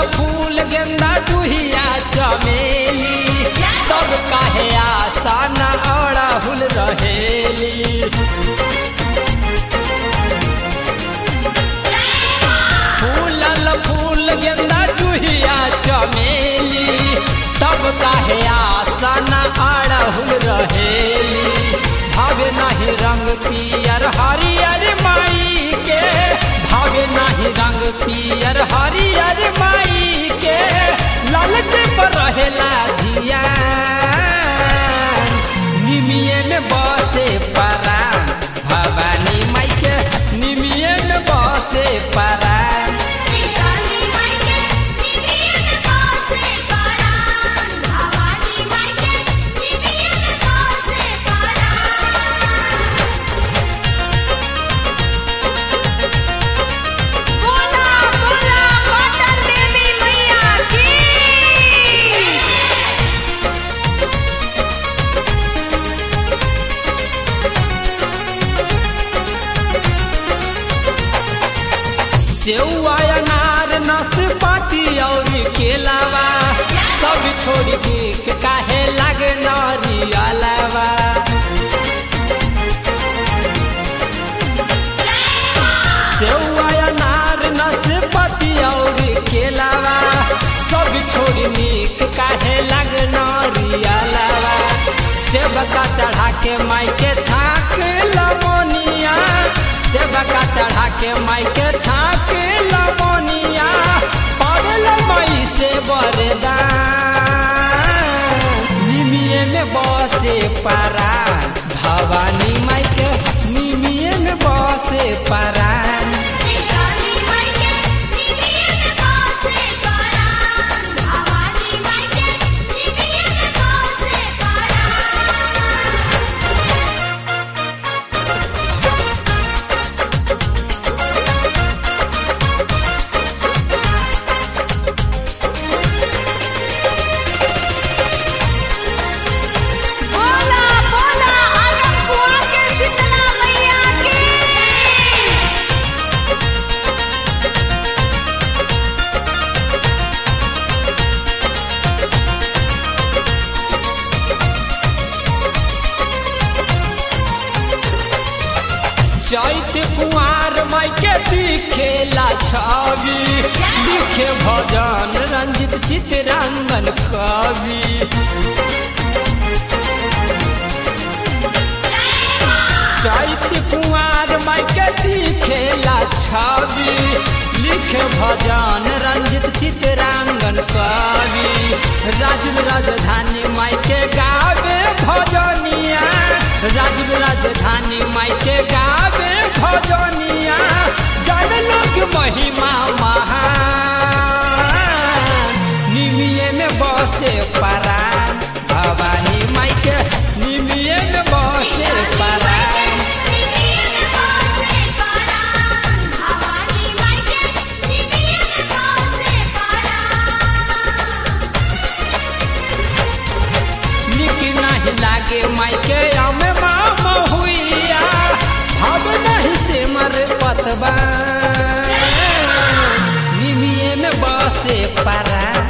फूल गेंदा जुहिया चमेली तब काहे आसान अड़हुल रहेली फूलल फूल गेंदा जुहिया चमेली तब काहे आसन अड़हुल रहेली भावे नहीं रंग पियर हरियर माई के भावे नहीं रंग पियर हरियर माई के लालच पर रहेला धिया निमिये में बसे परान भवानी माई के निमिये में बसे परान काली माई के निमियन पासे परान भवानी माई के निमियन पासे परान बोला बोला पाटन देवी मैया की सेउआ अनार नाशपाती और केलावा सब छोड़ के काहे लागे नारियलवा सेउआ अनार नाशपाती और केलावा सब छोड़ के काहे लागे नारियलवा सेबका चढ़ा के माई के छाक लमोनिया सेबका चढ़ा के माई के छाक लमोनिया पागल माई से बरदान निमिये में बसे परान भवानी माई के निमिये में बसे परान काली माई के निमियन पासे परान भवानी माई के निमियन पासे परान बोला बोला आगम कुआ के शीतला मैया की चैत कुआर माई के दिखेला छवि लिखे भजन रंजित चितरंगन कवि चैत कुआर माई के दिखेला छवि लिखे भजन रंजित चितरंगन कवि राजू राजधानी माई के गावे भजनिया राजू राजधानी माई के गावे भजनिया जन लोक महिमा महान निमिये में बसे परान भवानी माई के निमिये में बसे परान निमियन पासे परान भवानी माई के निमियन पासे परान निक नहीं लागे माई के अमे मामा हुइया अब नहीं से मर पतबा निमिये में बसे परान